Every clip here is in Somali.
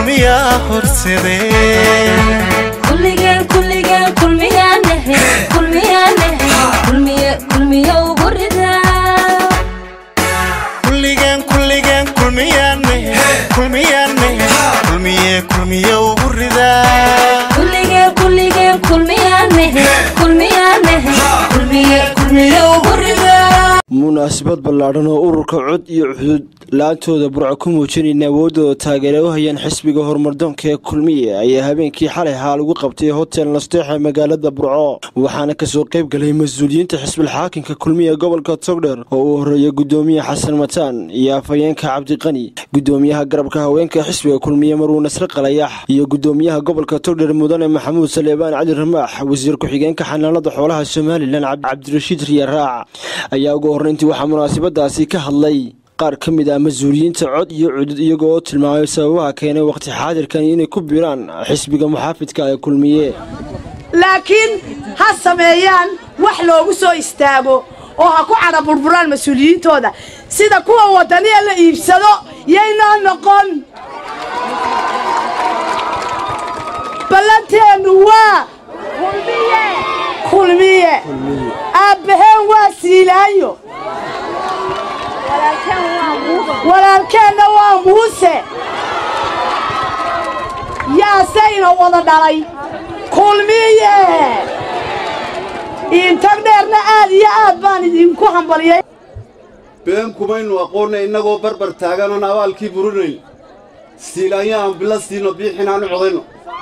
kulmiyaa horsadeen kulligeen kulligeen kulmiyaanahe kulmiyaanahe kulmiye kulmiye ugu ridaa kulligeen kulligeen kulmiyaanahe kulmiyaanahe kulmiye kulmiye ugu ridaa kulligeen kulligeen kulmiyaanahe kulmiyaanahe kulmiye kulmiye ugu ridaa munaasabad ballaadhan oo ururka cod iyo xuduud la-aantooda burco ku muujinayna awooddooda taageere u hayaan xisbiga horumardoonka ee kulmiye ayaa habeenkii xalay xaal ugu qabtay hotel nasteexa magaalada burco waxaana kasoo qayb galay mas-uuliyiinta xisbilxaakinka kulmiye gobolka togdher oo uu horeeyay gudoomiye xasan mataan iyo afhayeenka cabdiqani gudoomiyaha garabka haweenka xisbiga kulmiye maruu nasre qalayax iyo gudoomiyaha gobolka togdher mudane maxamuud saleebaan cali ramaax wasiir ku-xigeenka xanaanada xoolaha somalilan cabdirashiid riyaraac ayaa ugu horreyntii waxaa munaasabadaasi ka hadlay qaar ka mid ah mas-uuliyiinta cod iyo cudud iyagoo oo tilmaamay sababaha keenay waqti xaadirkan inay ku biiraan xisbiga muxaafidka ee kulmiye laakiin ha sameeyaan wax loogu soo istaago oo ha ku cadha burburaan mas-uuliyiintooda sida kuwa waddaniya la iibsado yaynoo noqon ballanteennu waa kulmiye aabbaheen waa siilaayo walaalkeenna waa muuse yaasayna wada dhalay kulmiye intag dheerna aad iyo aad baan idinku hambaliyay been kumaynu aqoonna innagoo barbar taaganan abaalkii burinayn siilaanya aan bila siino biixin aan u codayno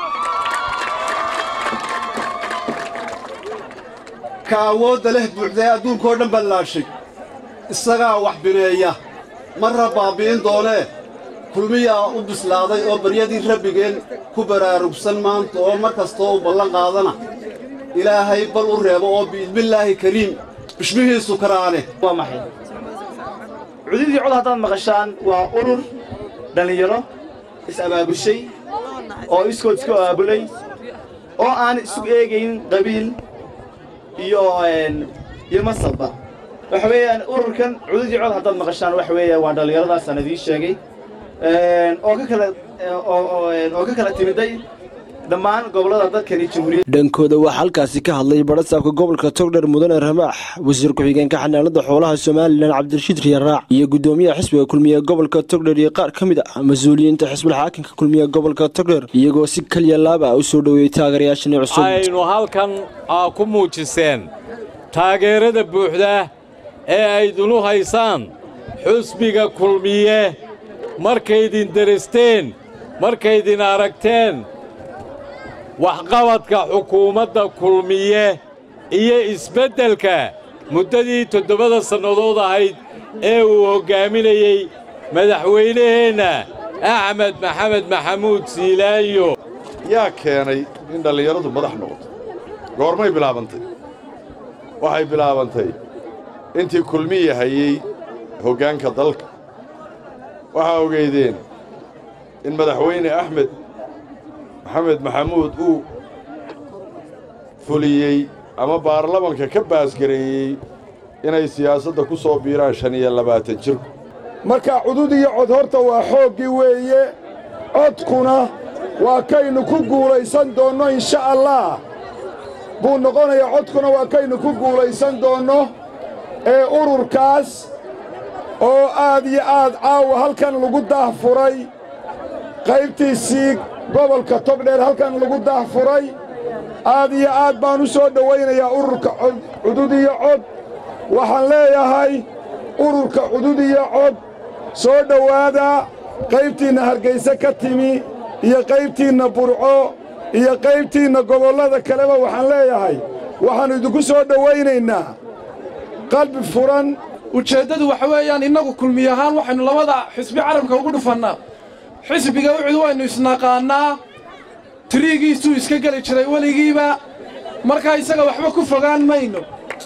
ka awoodda leh buuxdae adduunkoo dhan ballaashay isagaa wax bineeya marra baabbi'in doonee kulmiyaa u bislaaday oo baryadii rabbigeen ku baraarugsan maanta oo mar kastoo u ballan qaadana ilaahay bal u reebo oo biidmillaahi kariim bishmihiisu karaane waa maxay cududii cod haddaad maqashaan waa urur dhallinyaro is-abaabushay oo iskood isku abaabulay oo aan isu eegayn qabiil iyo iyo masabba waxa weeyaan ururkan cududii cod haddaad maqashaan waxa weeya waa dhallinyaradaasaan idiin sheegay oo ka kala oo ka kala timiday dhammaan gobollada dadkani jamhuuriyadda dhankooda waxaa halkaasi ka hadlay barasaabka gobolka togdher mudane ramaax wasiir ku-xigeenka xanaanada xoolaha somalilan cabdirashiid riyaraac iyo gudoomiyaha xisbiga kulmiye gobolka togdher iyo qaar ka mid ah mas-uuliyiinta xisbilxaakinka kulmiye gobolka togdher iyagoo si kaliya laaba u soo dhoweeyey taageerayaashani cusub aynu halkan ku muujiseen taageerada buuxda ee aydinu haysaan xusbiga kulmiye markaydin deristeen markaydin aragteen waxqabadka xukuumadda kulmiye iyo isbeddelka muddadii toddobada sannadood ahayd ee uu hoggaaminayey madaxweynaheenna axmed maxamed maxamuud siilaayo yaa keenay in dhallinyaradu madax noqoto goormay bilaabantay waxay bilaabantay intii kulmiya hayey hoggaanka dalka waxaa ogeydeen in madaxweyne axmed maxamed maxamuud uu fuliyey ama baarlamanka ka baasgareeyey inay siyaasadda ku soo biiraan shan iyo labaatan jirku marka cudud iyo cod horta waa xooggii weeye codkuna waa kaynu ku guulaysan doonno insha allaah buu noqonayaa codkuna waa kaynu ku guulaysan doonno ee ururkaas oo aad iyo aad caawa halkan lagu daahfuray qaybtiisii gobolka togdheer halkan lagu daahfuray aad iyo aad baan u soo dhowaynayaa ururka cudud iyo cod waxaan leeyahay ururka cudud iyo cod soo dhowaada qaybtiinna hargayse ka timi iyo qaybtiinna burco iyo qaybtiinna gobollada kaleba waxaan leeyahay waxaannu idinku soo dhowaynaynaa qalbi furan ujeeddadu waxa weeyaan innagu kulmiy ahaan waxaynu labada xisbi carabka ugu dhufannaa xisbiga ucud waynu isnaqaannaa tiriigiisuu iska geli jiray weligiiba markaa isaga waxba ku fogaan mayno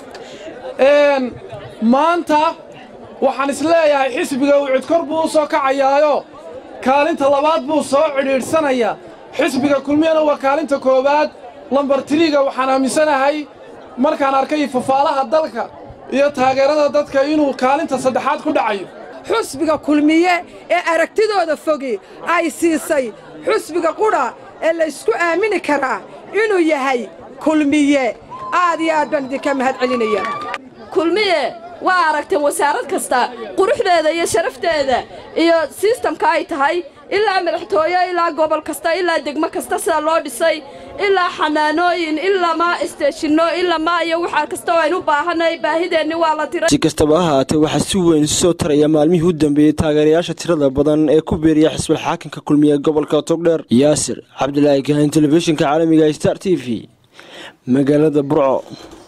maanta waxaan isleeyahay xisbiga ucud kor buu u soo kacayaayo kaalinta labaad buu soo cidhiidhsanayaa xisbiga kulmiyana waa kaalinta koowaad lambar tiriiga waxaan aaminsanahay markaan arkay fafaalaha dalka iyo taageerada dadka inuu kaalinta saddexaad ku dhacayo xusbiga kulmiye ee aragtidooda fogi ay siisay xusbiga qudha ee laysku aamini karaa inuu yahay kulmiye aad iyo aad baan idinka mahad celinaya kulmiye waa aragteen wasaarad kasta quruxdeeda iyo sharafteeda iyo sistamka ay tahay ilaa madaxtooye ilaa gobol kasta ilaa degmo kasta sida loo dhisay ilaa xanaanooyin ilaa maa isteeshinno ilaa maa iyo waxaa kasta oo aynu baahanay baahideenni waa la tiray si kastaba ha haatee waxaa si weyn isu soo taraya maalmihii u dambeeyey taageerayaasha tirada badan ee ku beeriya xisbul xaakinka kulmiye gobolka togdheer yaasir cabdilaahi kahan telefishinka caalamiga star t v magaalada burco